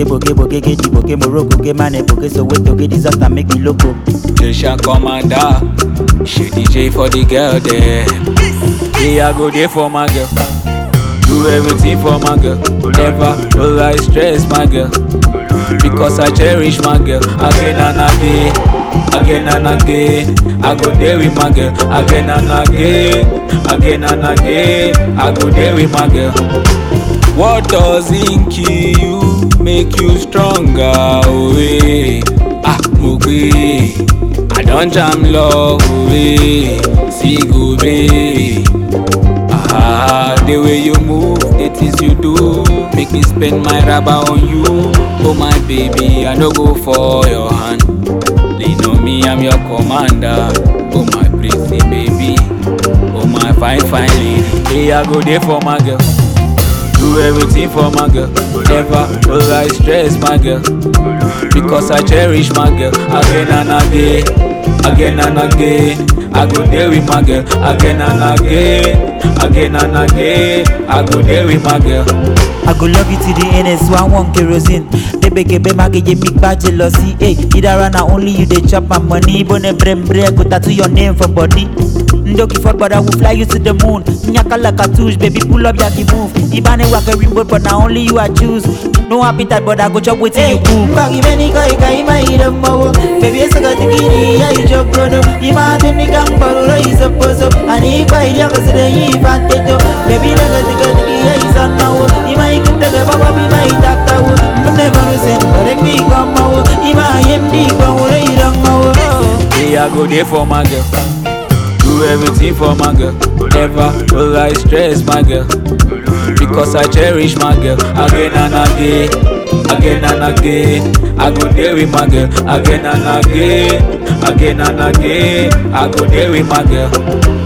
boke boke boke ke di boke morocco ke mane boke soweto ke disaster make me loco. Station commander, she DJ for the girl there. Me I go there for my girl. Do everything for my girl. Never no I stress my girl. Because I cherish my girl again and again, again and again. I go there with my girl again and again, again and again. I go there with my girl. What doesn't kill you make you stronger? Oh, eh. Ah, mo gbé. I don jam love, oh, eh. See go be. Ah, the way you move, the things you do, make me spend my rubber on you. Oh my baby, I no go for your hand. Lean on me, I'm your commander. Oh my pretty baby, oh my fine fine lady. Hey, I go there for my girl. Do everything for my girl. Never will I stress my girl. Because I cherish my girl again and again, again and again. I go there with my girl again and again, again and again. I go there with my girl. I go love you to the end, so I want kerosene. Baby, baby, my get big bad jealousy. Hey, either na only you they chop my money. Bone brem bre, go tattoo your name for body. Ndoki for but I will fly you to the moon. Nyaka like a touche, baby, pull up yaki move. Ibane work a remote, but now only you I choose. No appetite, but I go chop with you cook. Mbagi beni kai kai mai idan mawo Baby ya saka tikiri ya yi jokono Ima tuni kan baruro yi soposo Ani kai ya kasu da yi fanteto Baby na ga tika tiki ya yi sanawo Ima yi kinta ga baba bi mai taktawo Mune baru sen barek bi kwa mawo Ima yem di kwa wuro idan mawo Hey, I go there for my girl. Do everything for my girl. Never will I stress my girl. Because I cherish my girl again and again, again and again. I go there with my girl again and again, again and again. I go there with my girl.